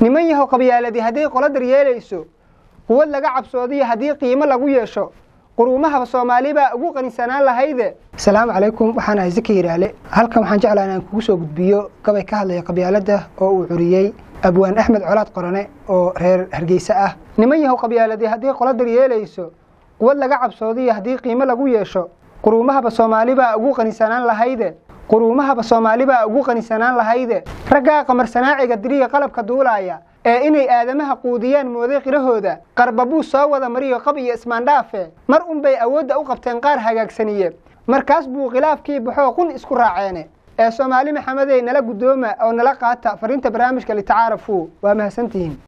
niman yahow qabyaaladii hadday qola daryeelayso quwad laga cabsoodiyo haddii qiimo lagu yeesho quruumahaba soomaali baa ugu qanisanaan lahayde asalaamu calaykum waxaan ahay zaki yidhaale halkan waxaan jeclaa inaan kugu soo gudbiyo gabay ka hadlaya qabyaaladda oo uu curiyey abwaan axmed colaad qorane oo reer hargeysa ah niman yahow qabyaaladii haddii qola daryeelayso quwad laga cabsoodiyo haddii qiimo lagu yeesho quruumahaba soomaali baa ugu qanisanaan lahayde quruumahaba soomaali baa ugu qanisanaan lahayde raggaa qamarsanaaciga diriya qalabka duulaaya ee inay aadamaha quudiyaan mooday qirahooda qarbabuu soo wada mariyo qab iyo ismaandhaafe mar unbay awoodda u qabteen qaar hagaagsaniye markaas buu khilaafkii baxoo qun isku raaceene ee soomaali maxamedey nala guddooma oo nala qaata fariinta barnaamijka litacaarafuu waa mahadsantihiin